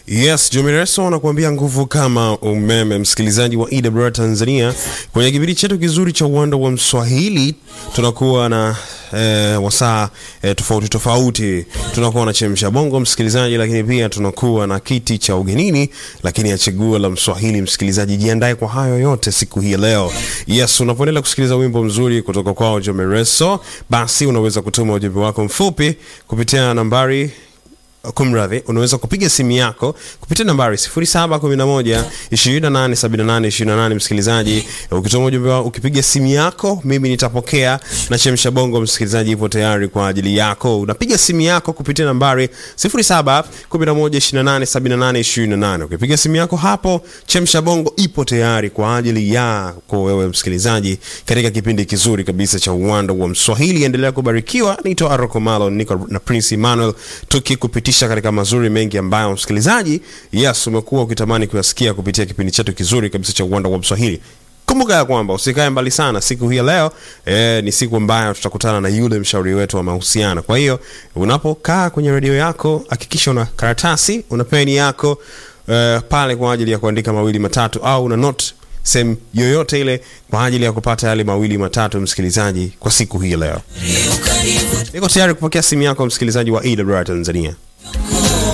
Yes, Jomireso anakuambia nguvu kama umeme. Msikilizaji wa EWR Tanzania, kwenye kipindi chetu kizuri cha uwanda wa Mswahili tunakuwa na eh, wasaa eh, tofauti tofauti. Tunakuwa na chemsha bongo msikilizaji, lakini pia tunakuwa na kiti cha ugenini, lakini ya chaguo la Mswahili. Msikilizaji, jiandae kwa hayo yote siku hii ya leo. Yes, unapoendelea kusikiliza wimbo mzuri kutoka kwao Jomireso, basi unaweza kutuma ujumbe wako mfupi kupitia nambari kumradhi unaweza kupiga simu yako kupitia nambari 0711 2878 28 msikilizaji ukituma ujumbe wako ukipiga simu yako mimi nitapokea na chemsha bongo msikilizaji ipo tayari kwa ajili yako unapiga simu yako kupitia nambari 0711287828 ukipiga simu yako hapo chemsha bongo ipo tayari kwa ajili yako wewe msikilizaji katika kipindi kizuri kabisa cha uwanda wa mswahili endelea kubarikiwa naitwa aroko malo niko na prince emmanuel tukikupitisha katika mazuri mengi ambayo msikilizaji yes umekuwa ukitamani kuyasikia kupitia kipindi chetu kizuri kabisa cha uwanda wa mswahili kumbuka ya kwamba usikae mbali sana siku hii ya leo eh, ni siku ambayo tutakutana na yule mshauri wetu wa mahusiano kwa hiyo unapokaa kwenye redio yako hakikisha una karatasi una peni yako eh, pale kwa ajili ya kuandika mawili matatu au una note sehemu yoyote ile kwa ajili ya kupata yale mawili matatu msikilizaji kwa siku hii ya leo niko tayari kupokea simu yako msikilizaji wa EWR Tanzania